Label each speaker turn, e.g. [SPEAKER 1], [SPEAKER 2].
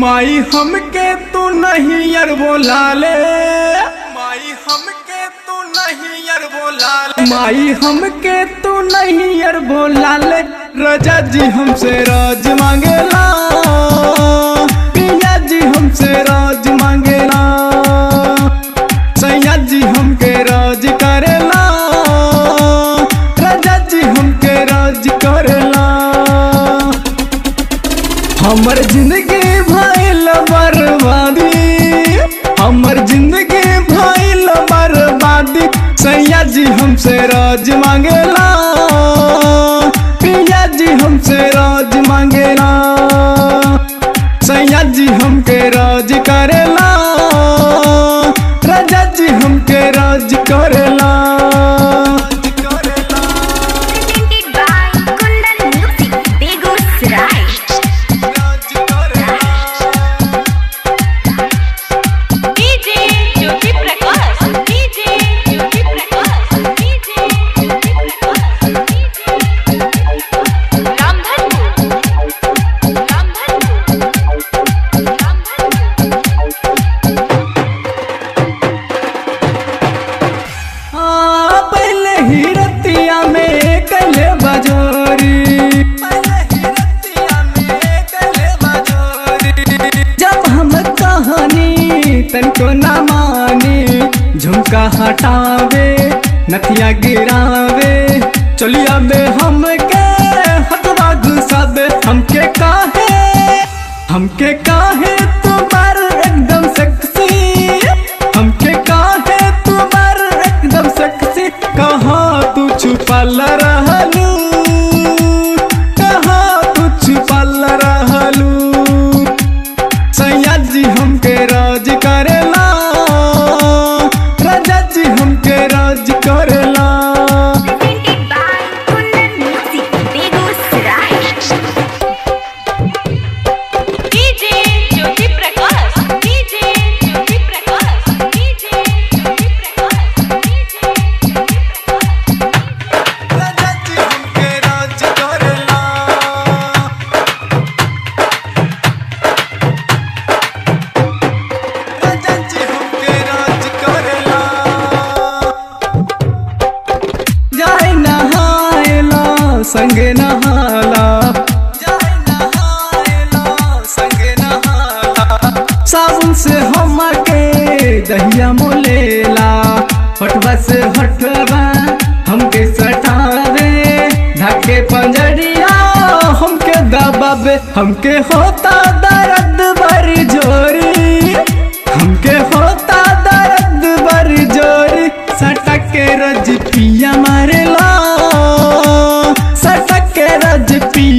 [SPEAKER 1] माई हमके तू नहीं यार बोला ले माई हमके तू नहीं यार बोला ले माई हमके तू नहीं यार बोला ले रजा जी हमसे राज मांगेला पिया जी हमसे राज मांगेला सैया जी हमके राज करेला राजा जी हमके राज करेला हमर जिंदगी भइल बर्बादी हमर जिंदगी भइल बर्बादी सैया जी हमसे राज मांगेला पिया जी हमसे राज मांगेला सैया जी हमके राज करेला राजा जी हमके राज करेला
[SPEAKER 2] Presented by Kundan Music, Begusrai. DJ Jyoti Prakash. DJ Jyoti Prakash. DJ Jyoti Prakash. Ramdhanpur. Ramdhanpur. Ramdhanpur.
[SPEAKER 1] हाँ, पहले ही रतिया में कले बजोरी जब हम कहानी तनको न मानी झुमका हटावे नथिया गिरावे चलिया बे हमके हथवा घुसावे हमके काहे हमके काहे तुम्हार एकदम सेक्सी हमके काहे तुम्हार एकदम सेक्सी कहाँ तू छुपल रहलू कहाँ तू छुपल रहलू सैया जी हमके राज करेला राजा जी हमके राज करेला
[SPEAKER 2] Presented by Kundan Music, Begusrai. DJ Jyoti Prakash. DJ Jyoti Prakash. DJ Jyoti Prakash. DJ Jyoti Prakash.
[SPEAKER 1] राजा जी हमके राज करेला राजा जी हमके राज करेला जाए नहाएला संगे नहाला जाए नहाएला संगे नहाला साबुन से हमके दहिया मोलेला हटवा से हटवा हमके सटावे ढके पंजरिया हमके दबावे हमके होता दर्द बड़ी जोरी हमके होता दर्द बड़ी जोरी सटक के रज पिया मारेला सटक के रज पिया